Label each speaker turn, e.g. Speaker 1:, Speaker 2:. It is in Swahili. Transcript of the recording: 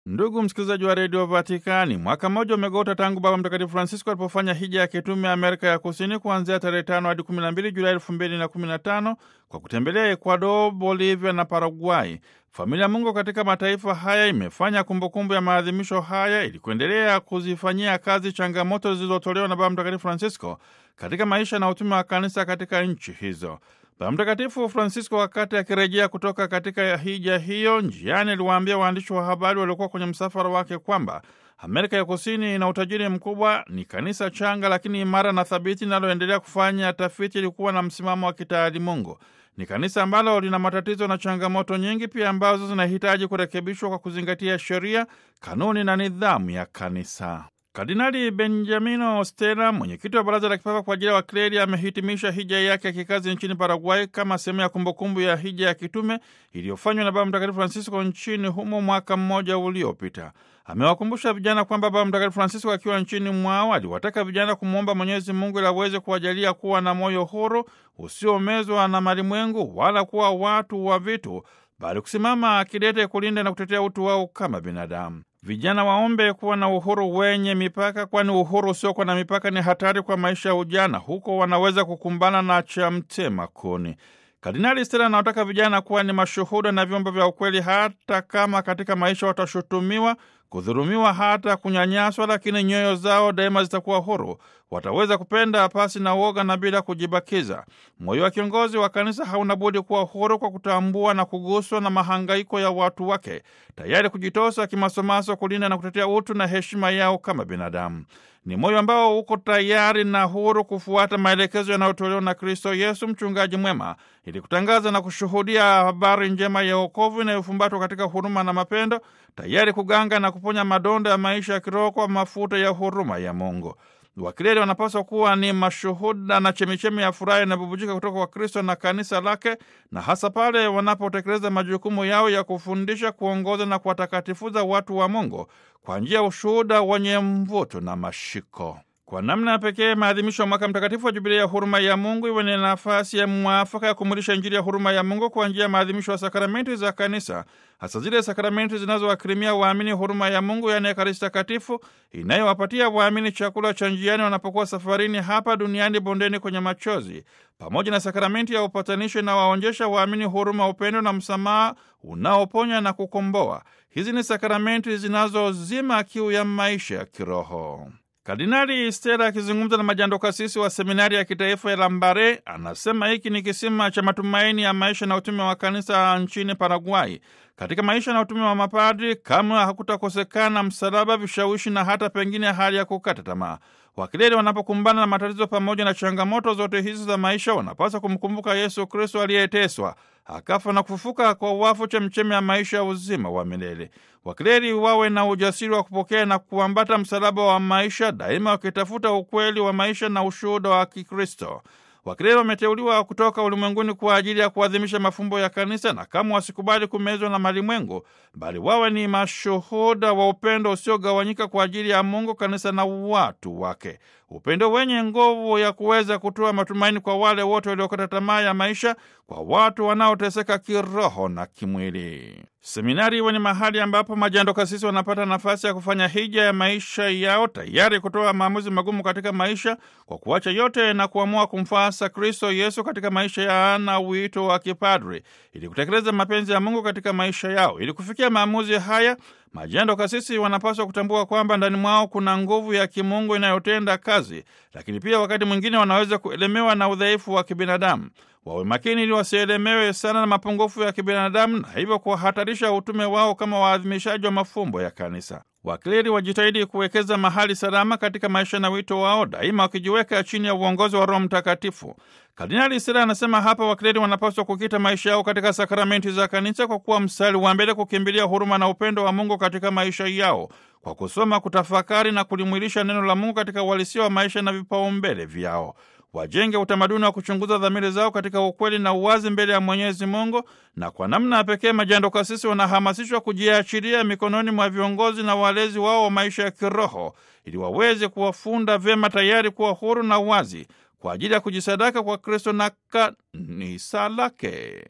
Speaker 1: Ndugu msikilizaji wa redio Vatikani, mwaka mmoja umegota tangu Baba Mtakatifu Francisco alipofanya hija ya kitume Amerika ya Kusini kuanzia tarehe tano hadi kumi na mbili Julai elfu mbili na kumi na tano kwa kutembelea Ecuador, Bolivia na Paraguay. Familia Mungu katika mataifa haya imefanya kumbukumbu ya maadhimisho haya ili kuendelea kuzifanyia kazi changamoto zilizotolewa na Baba Mtakatifu Francisco katika maisha na utume wa kanisa katika nchi hizo. Baba Mtakatifu Francisco wakati akirejea kutoka katika hija hiyo, njiani aliwaambia waandishi wa habari waliokuwa kwenye msafara wake kwamba Amerika ya Kusini ina utajiri mkubwa, ni kanisa changa lakini imara na thabiti linaloendelea kufanya tafiti ili kuwa na msimamo wa kitaalimungu. Ni kanisa ambalo lina matatizo na changamoto nyingi pia ambazo zinahitaji kurekebishwa kwa kuzingatia sheria, kanuni na nidhamu ya kanisa. Kardinali Benjamino Stella, mwenyekiti wa Baraza la Kipapa kwa ajili ya Wakleri, amehitimisha hija yake ya kikazi nchini Paraguay kama sehemu ya kumbukumbu ya hija ya kitume iliyofanywa na Baba Mtakatifu Francisco nchini humo mwaka mmoja uliopita. Amewakumbusha vijana kwamba Baba Mtakatifu Francisco akiwa nchini mwao aliwataka vijana kumwomba Mwenyezi Mungu ili aweze kuwajalia kuwa na moyo huru usiomezwa na malimwengu wala kuwa watu wa vitu, bali kusimama kidete kulinda na kutetea utu wao kama binadamu. Vijana waombe kuwa na uhuru wenye mipaka, kwani uhuru usiokuwa na mipaka ni hatari kwa maisha ya ujana. Huko wanaweza kukumbana na cha mtema kuni. Kardinali Stella anawataka vijana kuwa ni mashuhuda na vyombo vya ukweli, hata kama katika maisha watashutumiwa, kudhulumiwa, hata kunyanyaswa, lakini nyoyo zao daima zitakuwa huru. Wataweza kupenda pasi na uoga na bila kujibakiza. Moyo wa kiongozi wa kanisa hauna budi kuwa huru kwa kutambua na kuguswa na mahangaiko ya watu wake, tayari kujitosa kimasomaso kulinda na kutetea utu na heshima yao kama binadamu. Ni moyo ambao uko tayari na huru kufuata maelekezo yanayotolewa na Kristo Yesu, mchungaji mwema, ili kutangaza na kushuhudia habari njema ya wokovu inayofumbatwa katika huruma na mapendo, tayari kuganga na kuponya madonda ya maisha ya kiroho kwa mafuta ya huruma ya Mungu. Wakileli wanapaswa kuwa ni mashuhuda na chemichemi ya furaha inayobubujika kutoka kwa Kristo na kanisa lake, na hasa pale wanapotekeleza majukumu yao ya kufundisha, kuongoza na kuwatakatifuza watu wa Mungu kwa njia ya ushuhuda wenye mvuto na mashiko. Kwa namna ya pekee maadhimisho ya mwaka mtakatifu wa Jubilia ya huruma ya Mungu iwe ni nafasi ya mwafaka ya kumulisha Injili ya huruma ya Mungu kwa njia ya maadhimisho ya sakramenti za kanisa, hasa zile sakramenti zinazowakirimia waamini huruma ya Mungu, yaani Ekaristi Takatifu, inayowapatia waamini chakula cha njiani wanapokuwa safarini hapa duniani, bondeni kwenye machozi, pamoja na sakramenti ya upatanisho inawaonjesha waamini huruma, upendo na msamaha unaoponya na kukomboa. Hizi ni sakramenti zinazozima kiu ya maisha ya kiroho. Kardinali Stella akizungumza na majando kasisi wa seminari ya kitaifa ya Lambare anasema hiki ni kisima cha matumaini ya maisha na utume wa kanisa nchini Paraguay. Katika maisha na utume wa mapadri kamwe hakutakosekana msalaba, vishawishi na hata pengine hali ya kukata tamaa. Wakileli wanapokumbana na matatizo pamoja na changamoto zote hizi za maisha, wanapaswa kumkumbuka Yesu Kristo aliyeteswa akafa na kufufuka kwa wafu, chemchemi ya maisha ya uzima wa milele. Wakileli wawe na ujasiri wa kupokea na kuambata msalaba wa maisha, daima wakitafuta ukweli wa maisha na ushuhuda wa Kikristo. Wakileli wameteuliwa kutoka ulimwenguni kwa ajili ya kuadhimisha mafumbo ya kanisa, na kama wasikubali kumezwa na malimwengu, bali wawe ni mashuhuda wa upendo usiogawanyika kwa ajili ya Mungu, kanisa na watu wake, upendo wenye nguvu ya kuweza kutoa matumaini kwa wale wote waliokata tamaa ya maisha, kwa watu wanaoteseka kiroho na kimwili. Seminari iwe ni mahali ambapo majando kasisi wanapata nafasi ya kufanya hija ya maisha yao, tayari kutoa maamuzi magumu katika maisha kwa kuacha yote na kuamua kumfuasa Kristo Yesu katika maisha ya na wito wa kipadri, ili kutekeleza mapenzi ya Mungu katika maisha yao. Ili kufikia maamuzi haya, majando kasisi wanapaswa kutambua kwamba ndani mwao kuna nguvu ya kimungu inayotenda kazi, lakini pia wakati mwingine wanaweza kuelemewa na udhaifu wa kibinadamu. Wawe makini ili wasielemewe sana na mapungufu ya kibinadamu na hivyo kuhatarisha utume wao kama waadhimishaji wa mafumbo ya kanisa. Wakleri wajitahidi kuwekeza mahali salama katika maisha na wito wao, daima wakijiweka chini ya uongozi wa Roho Mtakatifu. Kardinali Stella anasema hapa wakleri wanapaswa kukita maisha yao katika sakramenti za kanisa kwa kuwa mstari wa mbele kukimbilia huruma na upendo wa Mungu katika maisha yao, kwa kusoma, kutafakari na kulimwilisha neno la Mungu katika uhalisia wa maisha na vipaumbele vyao. Wajenge utamaduni wa kuchunguza dhamiri zao katika ukweli na uwazi mbele ya Mwenyezi Mungu, na kwa namna ya pekee majando kasisi wanahamasishwa kujiachilia mikononi mwa viongozi na walezi wao wa maisha ya kiroho, ili waweze kuwafunda vyema, tayari kuwa huru na wazi kwa ajili ya kujisadaka kwa Kristo na kanisa lake.